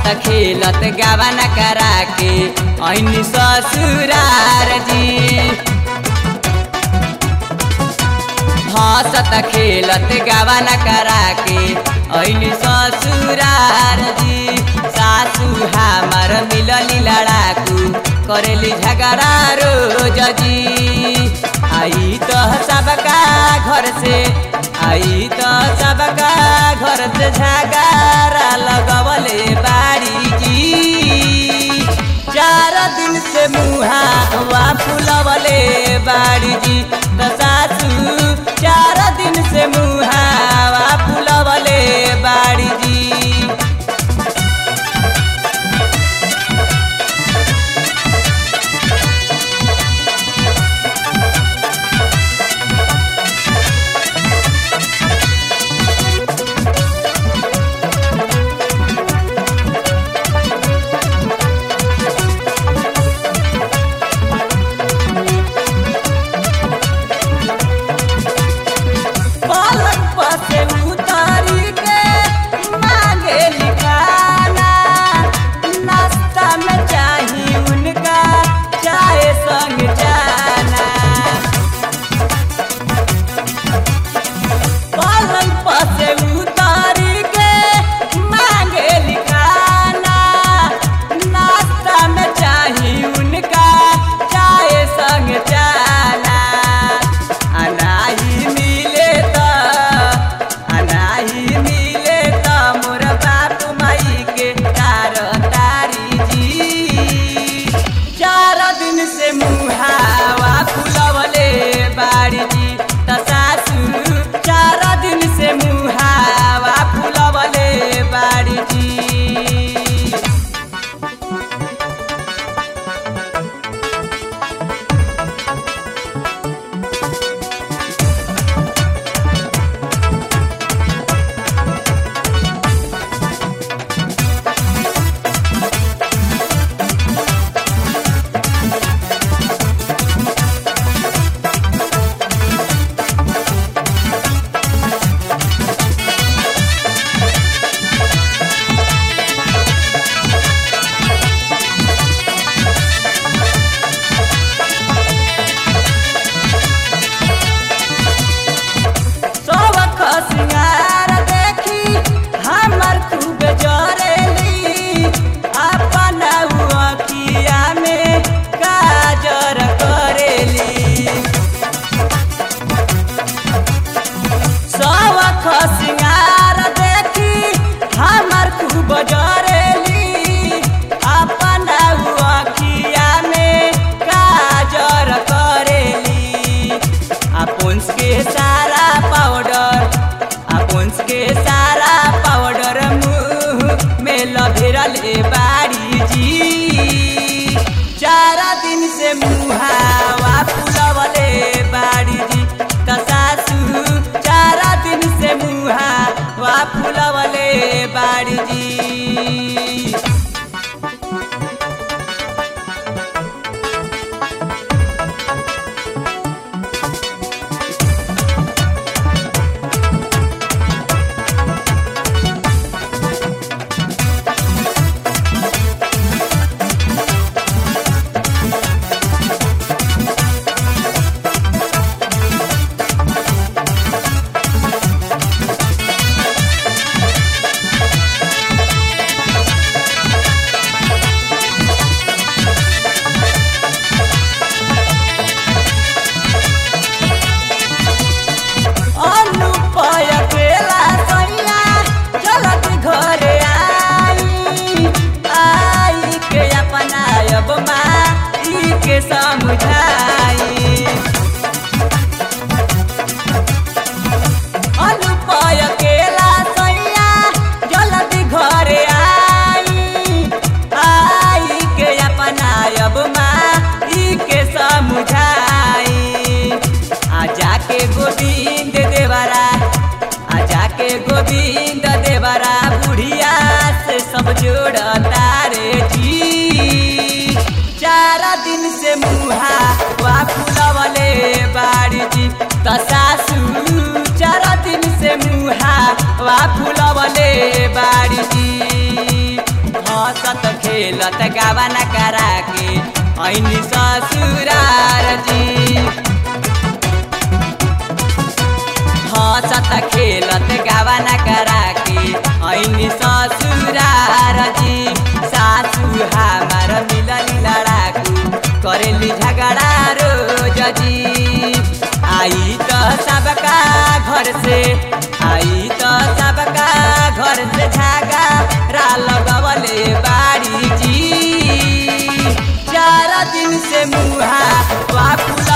हंसत खेलत गावन करा के ऐनी ससुरार जी हंसत खेलत गावन करा के ऐनी ससुरार जी सासू हमार मिलली लड़ाकू करेली झगड़ा रोज जी आई तो सबका घर से आई तो सबका घर से झगड़ा लगवले बाड़ी जी चार दिन से मुहा हुआ फुलवले बाड़ी जी तो सासू चार दिन से मुहा हुआ फुलवले बाड़ी जी पलंग पर से उतारी के मांगे लिखाना नाश्ता में चाही उनका चाय संग जाना पलंग पर से उतारी के मांगे लिखाना नाश्ता में चाही उनका चाय संग जाना अनाही मिले त अनाही मिले त मोर बाप माई के तार तारी जी चार दिन से मुहावा फुलवले बाड़ी जी त सासू चार दिन से मुहावा फुलवले बाड़ी जी सबक सिंगार देखी हमर खूब जरेली अपन अखिया में काजर करेली सबक सिंगार देखी हमर खूब जरेली अपन अखिया में काजर करेली अपुंस के सारा पाउडर अपुंस के सारा पाउडर मुंह में लभेरले बाड़ी जी चार दिन से मुहावा फुलवले बाड़ी जी त सासू चार दिन से मुहावा फुलवले बाड़ी जी अनुपय केला सैया चलत घरे आई आई के अपनायब माई के समझाई अनुपय केला सैया जल्दी घरे आई आई के अपनायब माई के समझाई आ जाके गोविंद देवरा आ जाके गोविंद देवरा बुढ़िया से सब जोड़ता रे जी चार दिन से मुहा वा फुलवले बाड़ी जी त सासू चार दिन से मुहा वा फुलवले बाड़ी जी खेलत गावाना करा के ऐनी ससुरार जी हंसत खेलत गावाना करा के ऐनी ससुरार जी सासू हमार मिलली लड़ाकू करेली झगड़ा रोज जी आई तो सबका घर से आई तो सबका घर से झगड़ा लगवले बाड़ी जी चार दिन से मुहा वा फुला